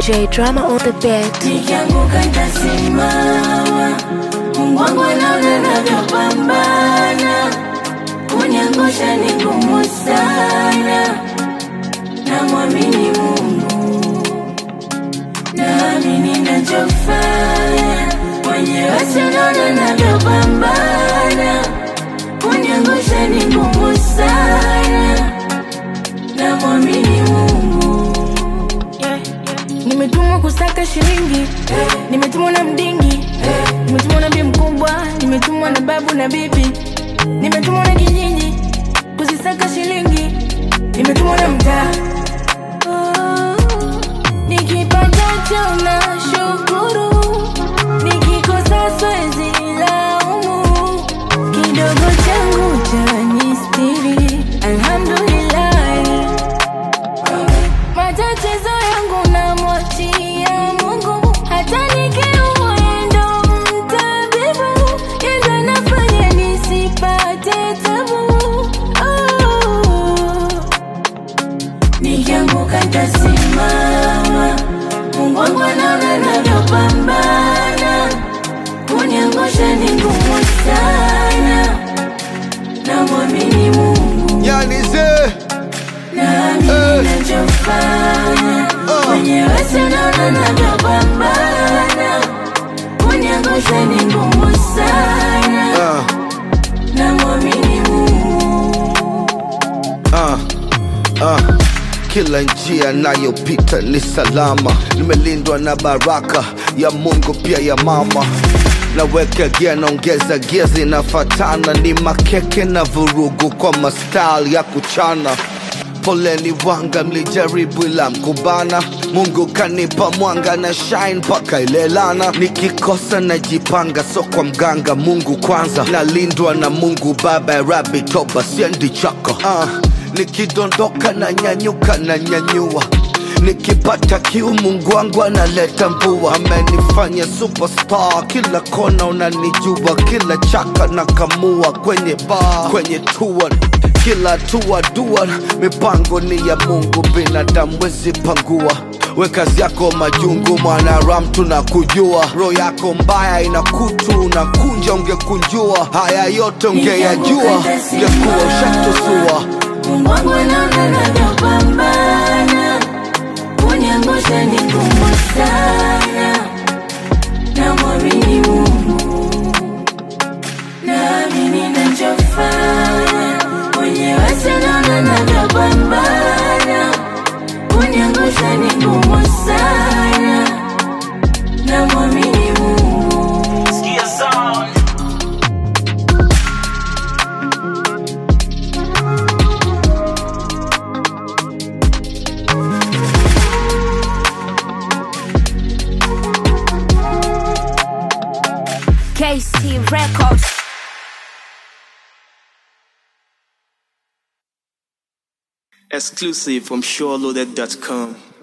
J Drama on the beat. nikianguka nitasimama. Mungu wangu anaona navyopambana, kuniangusha ni ngumu sana. Namwamini Mungu, naamini nachofanya, mwenyewe sinaona navyopambana, kuniangusha ni ngumu sana. Namwamini Mungu nimetumwa kusaka shilingi nimetumwa na mdingi nimetumwa na bi mkubwa nimetumwa na babu na bibi nimetumwa na kijiji kuzisaka shilingi nimetumwa na mtaa Oh, nikipatacho na shukuru nikikosa swezi laumu kidogo changu cha nistiri alhamdulillahi matatizo yangu namwachia Mungu, hata nikiumwa yeye ndo mtabibu, yeye ndo anafanya nisipate tabu. Oh. nikianguka nitasimama. Mungu wangu anaona navyopambana, kuniangusha ni ngumu sana. Namwamini Mungu, Yani ze naamini nachofanya, mwenyewe sinaona navyopambana, kuniangusha ni ngumu sana. uh, Namwamini Mungu. uh, uh. Kila njia nayopita ni salama, nimelindwa na baraka ya Mungu pia ya mama. Naweka gia naongeza gia zinafatana, ni makeke na vurugu kwa mastyle ya kuchana. Poleni wanga, mlijaribu ila mkubana. Mungu kanipa mwanga na shine mpaka ilelana. Nikikosa najipanga, so kwa mganga. Mungu kwanza, nalindwa na Mungu Baba ya Rabi, toba siendi chako. Uh, nikidondoka na nyanyuka na nyanyua nikipata kiu Mungu wangu analeta mvua, amenifanya superstar, kila kona unanijua, kila chaka na kamua kwenye bar, kwenye tour kila tua dua, mipango ni ya Mungu, binadamu wezi pangua. We kazi yako majungu, mwanaram tunakujua, roho yako mbaya ina kutu, unakunja ungekunjua, haya yote ungeyajua, ungekuwa ushatusua. Mungu wangu anaona navyopambana, kuniangusha ni ngumu sana. Namwamini Mungu, naamini nachofanya, mwenyewe sinaona navyopambana, kuniangusha ni ngumu sana. Namwamini Mungu. KC Records. Exclusive from SureLoaded.com.